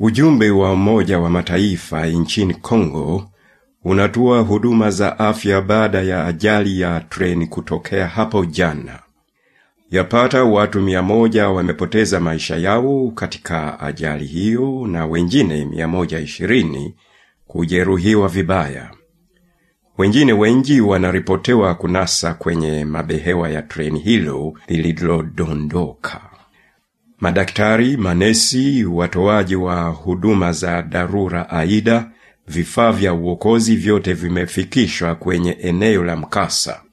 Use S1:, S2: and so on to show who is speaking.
S1: Ujumbe wa Umoja wa Mataifa nchini Kongo unatoa huduma za afya baada ya ajali ya treni kutokea hapo jana. Yapata watu mia moja wamepoteza maisha yao katika ajali hiyo na wengine mia moja ishirini kujeruhiwa vibaya. Wengine wengi wanaripotewa kunasa kwenye mabehewa ya treni hilo lililodondoka. Madaktari, manesi, watoaji wa huduma za dharura aida, vifaa vya uokozi vyote vimefikishwa kwenye eneo la mkasa.